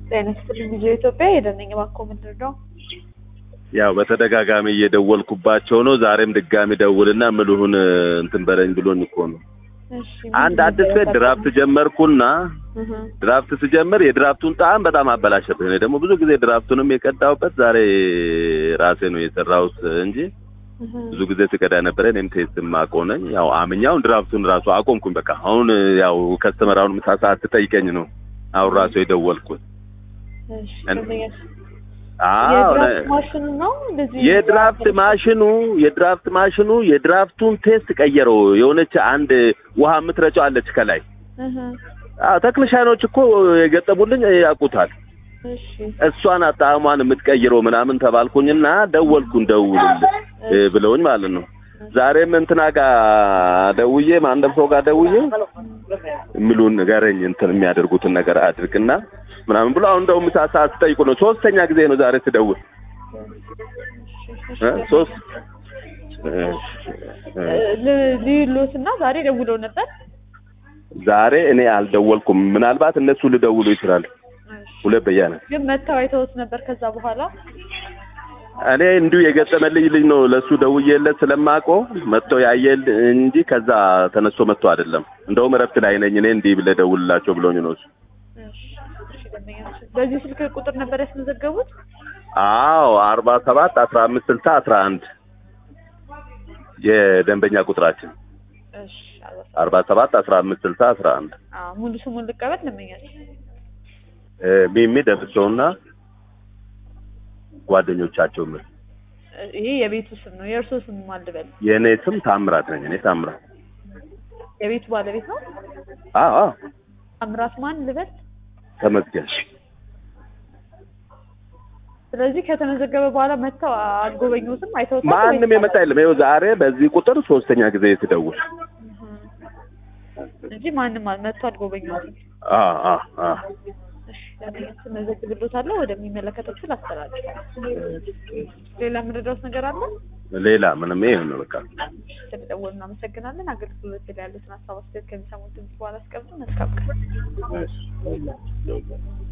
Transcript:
ጤና ይስጥልኝ ልጆ ኢትዮጵያ ሄደነኝ እባክዎ ምንድን ነው? ያው በተደጋጋሚ እየደወልኩባቸው ነው። ዛሬም ድጋሚ ደውልና ምልሁን እንትን በለኝ ብሎኝ እኮ ነው። እሺ አንድ አዲስ ቤት ድራፍት ጀመርኩና እህ ድራፍት ስጀምር የድራፍቱን ጣዕም በጣም አበላሸብኝ። እኔ ደግሞ ብዙ ጊዜ ድራፍቱንም የቀዳሁበት ዛሬ ራሴ ነው የሰራሁት እንጂ እህ ብዙ ጊዜ ስቀዳ ነበረ። እኔም ቴስት የማውቀው ነኝ። ያው አምኛውን ድራፍቱን ራሱ አቆምኩኝ። በቃ አሁን ያው ከስተመራውን ምሳ ሰዓት ትጠይቀኝ ነው አሁን ራሱ የደወልኩት። እሺ እን- ደንበኛሽ አዎ የድራፍት ማሽኑ ነው እንደዚህ የድራፍት ማሽኑ የድራፍት ማሽኑ የድራፍቱን ቴስት ቀየረው። የሆነች አንድ ውሃ የምትረጨው አለች ከላይ። እህ አዎ ተክልሻኖች እኮ የገጠሙልኝ ያውቁታል። እሺ እሷን ጣዕሟን የምትቀይረው ምናምን ተባልኩኝና ደወልኩ እንደውልል እ ብለውኝ ማለት ነው። ዛሬም እንትና ጋር ደውዬ ማንደም ሰው ጋር ደውዬ የሚሉን ንገረኝ እንትን የሚያደርጉትን ነገር አድርግና ምናምን ብሎ አሁን እንደውም ምሳ ሰዓት ስጠይቁ ነው። ሶስተኛ ጊዜ ነው ዛሬ ስደውል እ ሶስት እ እ ልዩሎት እና ዛሬ ደውለው ነበር። ዛሬ እኔ አልደወልኩም። ምናልባት እነሱ ሊደውሉ ይችላል። ሁለት በያነ ግን መተው አይተውት ነበር ከዛ በኋላ እኔ እንዲሁ የገጠመልኝ ልጅ ነው። ለሱ ደውዬለት ስለማውቀው መጥቶ ያየል እንጂ ከዛ ተነስቶ መጥቶ አይደለም። እንደውም እረፍት ላይ ነኝ እኔ እንዲህ ብለህ ደውልላቸው ብሎኝ ነው እሱ። እሺ እሺ ደንበኛሽ በዚህ ስልክ ቁጥር ነበር ያስመዘገቡት? አዎ አርባ ሰባት አስራ አምስት ስልሳ አስራ አንድ የደንበኛ ቁጥራችን እሺ አልባ አርባ ሰባት አስራ አምስት ስልሳ አስራ አንድ አዎ ሙሉ ስሙን ልቀበል ደንበኛሽ እ ሚሚ ደብሰውና ጓደኞቻቸው ምን ይሄ የቤቱ ስም ነው። የእርሶ ስም ማን ልበል? የእኔ ስም ታምራት ነኝ። እኔ ታምራት የቤቱ ባለቤት ነው? አዎ አዎ አምራት ማን ልበል? ተመስገን ስለዚህ ከተመዘገበ በኋላ መጥተው አልጎበኙትም፣ አይተውታል? ማንም ወይስ- የመጣ የለም። ይኸው ዛሬ በዚህ ቁጥር ሶስተኛ ጊዜ ስደውል እህ እንጂ ማንም አል- መጥቶ አልጎበኙትም። አ አ አ እሺ ለምን መዘግብሎታለሁ ወደሚመለከተው ክፍል አስተላልፋለሁ። ሌላ የምንረዳውት ነገር አለ? ሌላ ምንም ይሄ ነው በቃ። ስለደወሉ እናመሰግናለን። አገልግሎት ላይ ያሉትን ሀሳብ አስተያየት ከሚሰሙት ድምጽ በኋላ አስቀምጡ። መልካም ቀን። እሺ